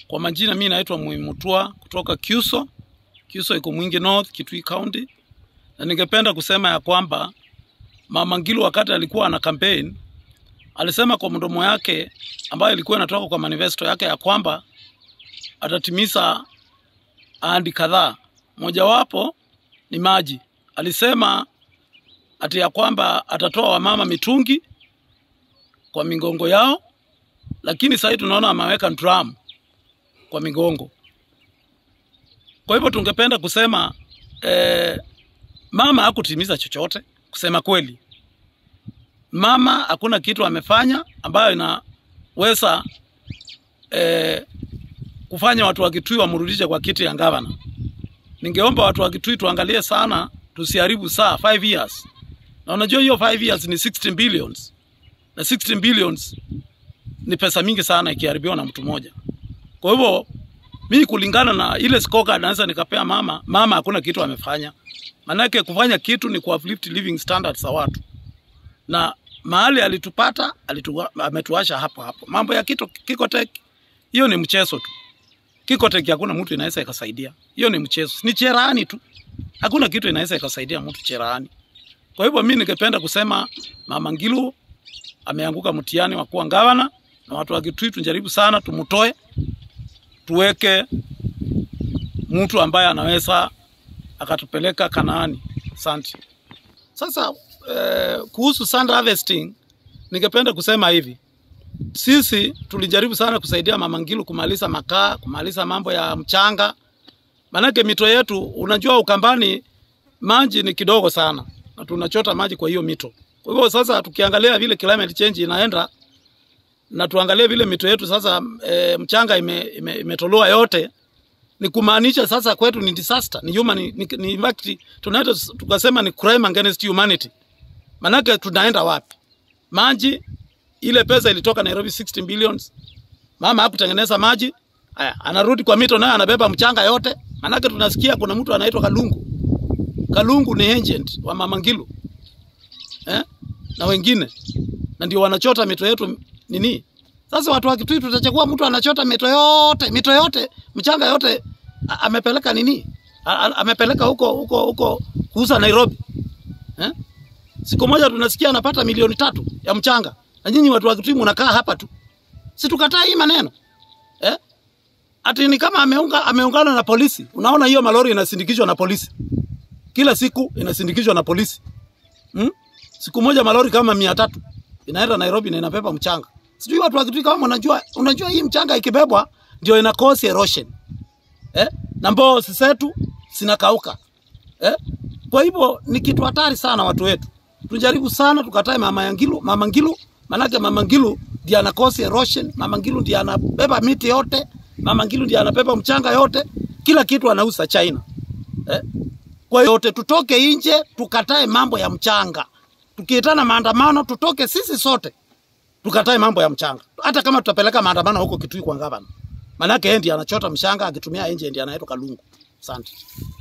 Kwa majina mimi naitwa Muimutua kutoka Kyuso. Kyuso iko Mwingi North, Kitui County. Na ningependa kusema ya kwamba Mama Ngilu wakati alikuwa ana campaign alisema kwa mdomo yake ambayo ilikuwa inatoka kwa manifesto yake ya kwamba atatimiza ahadi kadhaa. Mojawapo ni maji. Alisema ati ya kwamba atatoa wamama mitungi kwa migongo yao, lakini sasa tunaona ameweka drum kwa migongo. Kwa hivyo tungependa kusema eh, mama hakutimiza chochote, kusema kweli. Mama hakuna kitu amefanya ambayo inaweza eh, kufanya watu wa Kitui wamrudishe kwa kiti ya gavana. Ningeomba watu wa Kitui tuangalie sana, tusiharibu saa 5 years. Na unajua hiyo 5 years ni 16 billions. Na 16 billions ni pesa mingi sana ikiharibiwa na mtu mmoja. Kwa hivyo mimi kulingana na ile scorecard naweza nikapea mama, mama hakuna kitu amefanya. Manake kufanya kitu ni kuuplift living standards za watu. Na mahali alitupata alitu, ametuasha hapo hapo. Mambo ya kito Kikotek hiyo ni mchezo tu. Kikotek hakuna mtu inaweza ikasaidia. Hiyo ni mchezo. Ni cherahani tu. Hakuna kitu inaweza ikasaidia mtu cherahani. Kwa hivyo mimi ningependa kusema Mama Ngilu ameanguka mtihani wa kuwa gavana na watu wa Kitui tujaribu sana tumutoe tuweke mtu ambaye anaweza akatupeleka Kanaani. Asante. Sasa eh, kuhusu sand harvesting ningependa kusema hivi. Sisi tulijaribu sana kusaidia Mama Ngilu kumaliza makaa, kumaliza mambo ya mchanga. Manake mito yetu unajua Ukambani maji ni kidogo sana na tunachota maji kwa hiyo mito. Kwa hivyo sasa tukiangalia vile climate change inaenda na tuangalie vile mito yetu sasa e, mchanga imetolewa ime, ime yote, ni kumaanisha sasa kwetu ni disaster, ni human, ni, ni, ni in fact tunaweza tukasema ni crime against humanity. Manake tunaenda wapi? Maji ile pesa ilitoka Nairobi 16 billions, mama hakutengeneza maji haya, anarudi kwa mito naye anabeba mchanga yote. Manake tunasikia kuna mtu anaitwa Kalungu. Kalungu ni agent wa Mama Ngilu eh? na wengine na ndio wanachota mito yetu nini. Sasa watu wa Kitui tutachagua mtu anachota mito yote, mito yote, mchanga yote a, amepeleka nini? A, a, amepeleka huko huko huko kuuza Nairobi. Eh? Siku moja tunasikia anapata milioni tatu ya mchanga. Na nyinyi watu wa Kitui mnakaa hapa tu. Si tukataa hii maneno. Eh? Ati ni kama ameunga, ameungana na polisi. Unaona hiyo malori inasindikizwa na polisi. Kila siku inasindikizwa na polisi. Hmm? Siku moja malori kama mia tatu inaenda Nairobi na inabeba mchanga. Sijui watu wa Kitui kama unajua, unajua hii mchanga ikibebwa ndio ina cause erosion. Eh? Na mbao zetu zinakauka. Eh? Kwa hivyo ni kitu hatari sana watu wetu. Tujaribu sana tukatae mama Ngilu, mama Ngilu, manake mama Ngilu ndiye ana cause erosion, mama Ngilu ndiye anabeba miti yote, mama Ngilu ndiye anabeba mchanga yote, kila kitu anauza China. Eh? Kwa hiyo yote tutoke nje tukatae mambo ya mchanga tukiitana maandamano tutoke sisi sote tukatae mambo ya mchanga, hata kama tutapeleka maandamano huko Kitui kwa gavana, manake yeye ndiye anachota mchanga akitumia nje, ndiye anaitwa Kalungu. Asante.